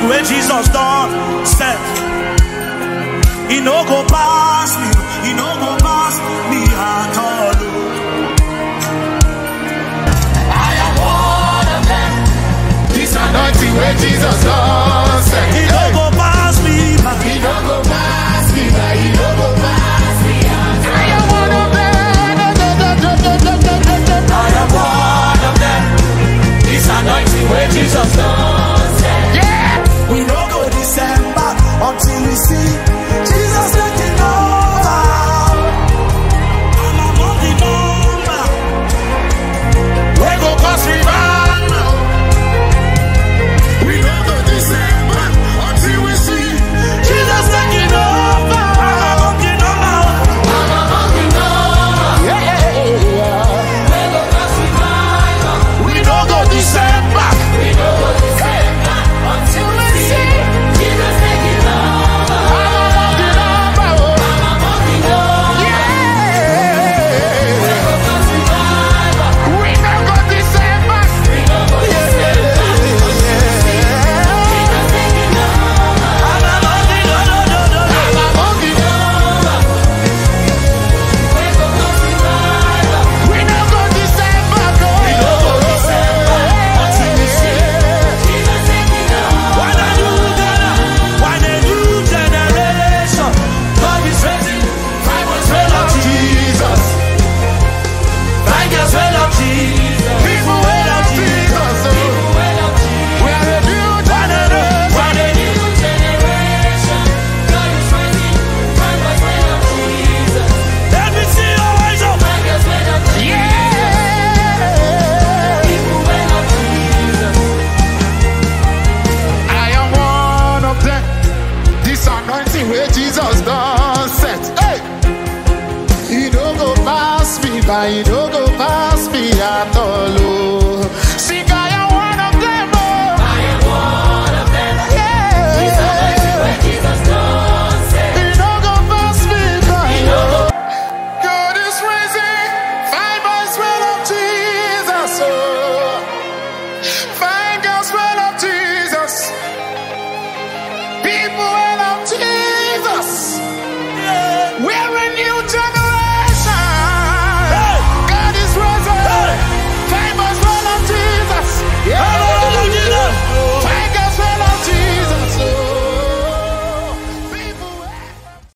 anointing where Jesus done set. He no go pass me, he no go pass me at all. I am one of them. This anointing where Jesus done set. He no go pass me by. He no go pass me by. He no go pass me by. I am one of them. I am one of them. This anointing where Jesus done set. Yeah. We no go December until we see Jesus taking over. I'm among the number. We go cause revival. We no go December until we see Jesus taking over. I'm among the number. I'm among the number. Yeah. We go cause revival. We no go December. We no go December until we see Jesus taking over. I'm among the number. I'm among the number. Yeah. We go cause revival. We no go December. We no go December until we see Jesus taking over. I'm among the no no no no. I'm among the number. We go cause revival. We no go December. We no go December until we see Jesus taking over. When a new Ghana, when a new generation, God is raising five was well of Jesus. Five girls well of Jesus. People well of Jesus. People well of Jesus. We are a new When a new, when a new, new generation. God is raising five was well of Jesus. let me see your eyes up. Five girls well of Jesus. People well of Jesus. I am one of them. This anointing where Jesus done set. Hey! He don't go pass me by, he don't go pass me at all. Oh.